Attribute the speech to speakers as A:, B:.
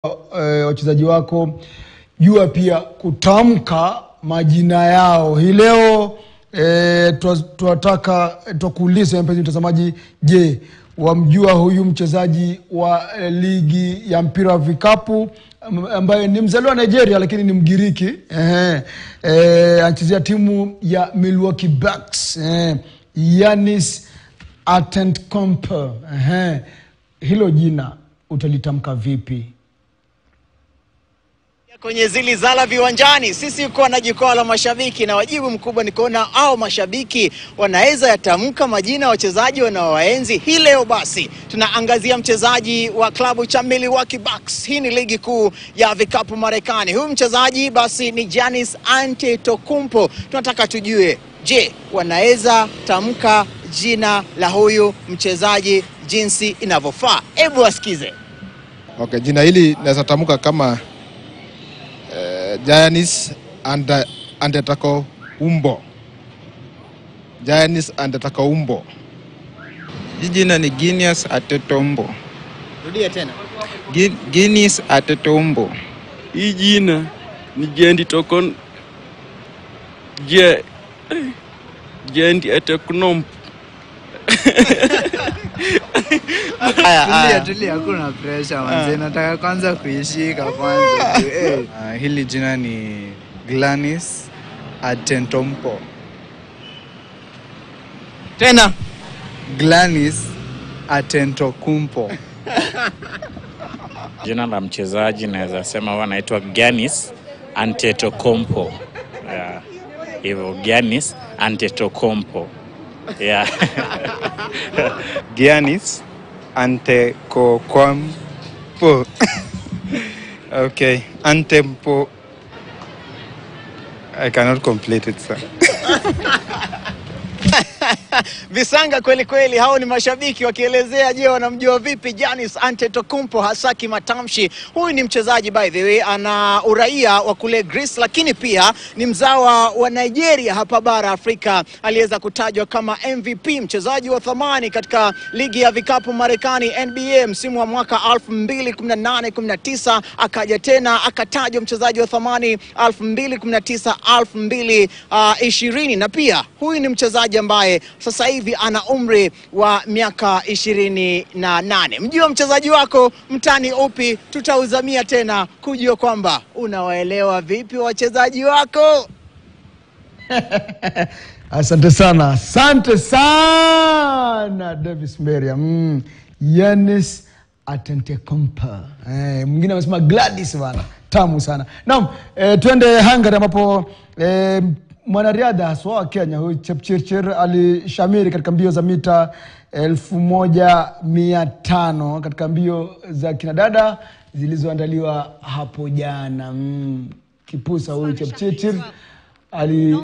A: eh, wachezaji wako, jua pia kutamka majina yao. Hii leo eh, twa- twataka twakuuliza mpenzi mtazamaji, je, wamjua huyu mchezaji wa eh, ligi ya mpira wa vikapu am- ambaye ni mzaliwa wa Nigeria lakini ni Mgiriki eh, eh, anachezea timu ya Milwaukee Bucks eh, Yanis Antetokounmpo eh, hilo jina utalitamka vipi?
B: kwenye zili zala viwanjani, sisi uko na jukwaa la mashabiki, na wajibu mkubwa ni kuona au mashabiki wanaweza yatamka majina ya wachezaji wanaowaenzi. Hii leo basi tunaangazia mchezaji wa klabu cha Milwaukee Bucks. Hii ni ligi kuu ya vikapu Marekani. Huyu mchezaji basi ni Giannis Antetokounmpo. Tunataka tujue, je, wanaweza tamka jina la huyu mchezaji jinsi inavyofaa? Hebu wasikize.
C: Okay, jina hili naweza tamka kama eh, Giannis Ante- Antetokounmpo. Giannis Antetokounmpo.
D: Hii jina ni Guinness Atetombo.
B: Rudia tena.
D: Gui- Guinness Atetombo.
E: Hii jina ni Jendi Tokon Je Jendi Ateknomp.
B: Haya,
F: Tulia,
B: haya.
F: tulia, hakuna pressure manze, nataka kwanza kuishika kwanza. Eh.
G: Uh, hili jina ni Glanis Atentompo.
B: Tena.
G: Glanis Atentokumpo.
H: Jina la mchezaji naweza sema huwa anaitwa Giannis Antetokounmpo. Yeah. Hivyo Giannis Antetokounmpo. Yeah.
G: Giannis Antetokounmpo. okay, Antempo. I cannot complete it, sir.
B: Visanga kweli kweli, hao ni mashabiki wakielezea, je, wanamjua vipi Giannis Antetokounmpo hasa kimatamshi. Huyu ni mchezaji by the way, ana uraia wa kule Greece, lakini pia ni mzawa wa Nigeria hapa bara Afrika. Aliweza kutajwa kama MVP, mchezaji wa thamani katika ligi ya vikapu Marekani NBA msimu wa mwaka 2018-19, akaja tena akatajwa mchezaji wa thamani 2019 2020, na pia huyu ni mchezaji ambaye sasa hivi ana umri wa miaka ishirini na nane. Mjua mchezaji wako mtani upi? Tutauzamia tena kujua kwamba unawaelewa vipi wachezaji wako.
A: Asante sana, asante sana Davis Meria. Mm. Yanis Antetokounmpo. Eh, mwingine amesema Gladys bana, tamu sana. Naam, eh, twende Hungary ambapo eh, mwanariadha haswa wa Kenya huyu Chepchirchir alishamiri katika mbio za mita elfu moja mia tano katika mbio za kinadada zilizoandaliwa hapo jana. Mm. Kipusa huyu Chepchirchir ali